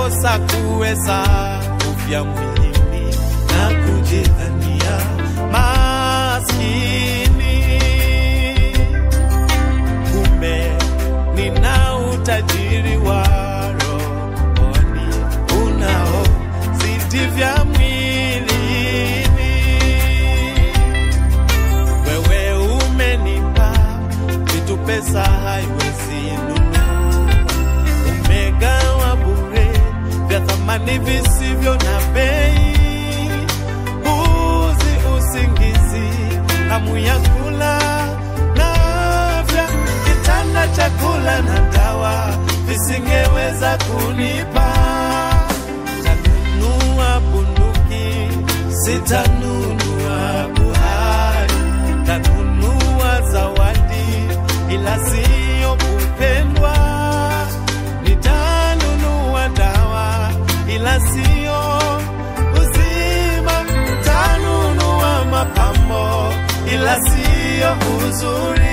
nakosa kuweza kufya mwilini na kujidhania maskini, kumbe nina utajiri wa rohoni unaozidi vya mwilini. Wewe umenipa vitu pesa haiwezi nunua, umegawa bure vya thamani visivyo na bei, uzi, usingizi, hamu ya kula na afya, kitanda, chakula na dawa visingeweza kunipa. Tanunua bunduki, sitanunua buhari, tanunua zawadi, ila siyo kupendwa. Nitanunua dawa, ila siyo uzima. Tanunua mapambo, ila siyo uzuri.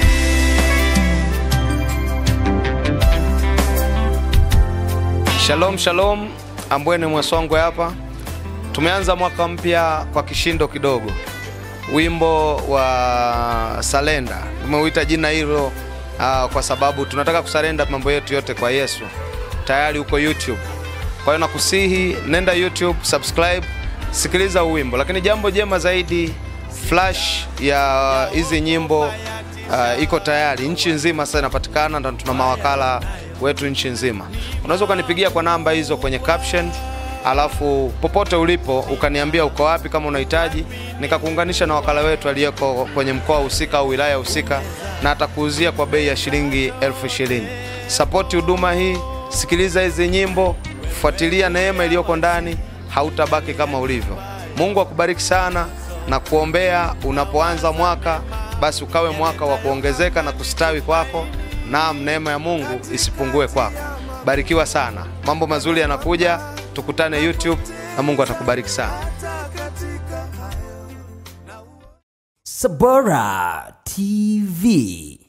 Shalom shalom, Ambwene Mwasongwe hapa. Tumeanza mwaka mpya kwa kishindo kidogo. Wimbo wa Salenda tumeuita jina hilo uh, kwa sababu tunataka kusarenda mambo yetu yote kwa Yesu. Tayari uko YouTube, kwa hiyo nakusihi nenda YouTube, subscribe, sikiliza huu wimbo. Lakini jambo jema zaidi, flash ya hizi nyimbo uh, iko tayari nchi nzima, sasa inapatikana na tuna mawakala wetu nchi nzima. Unaweza ukanipigia kwa namba hizo kwenye caption, alafu popote ulipo ukaniambia uko wapi, kama unahitaji nikakuunganisha na wakala wetu aliyeko kwenye mkoa husika au wilaya husika, na atakuuzia kwa bei ya shilingi elfu ishirini. Sapoti huduma hii, sikiliza hizi nyimbo, fuatilia neema iliyoko ndani, hautabaki kama ulivyo. Mungu akubariki sana na kuombea unapoanza mwaka, basi ukawe mwaka wa kuongezeka na kustawi kwako. Naam, neema ya Mungu isipungue kwako. Barikiwa sana, mambo mazuri yanakuja. Tukutane YouTube na Mungu atakubariki sana. Sabora TV.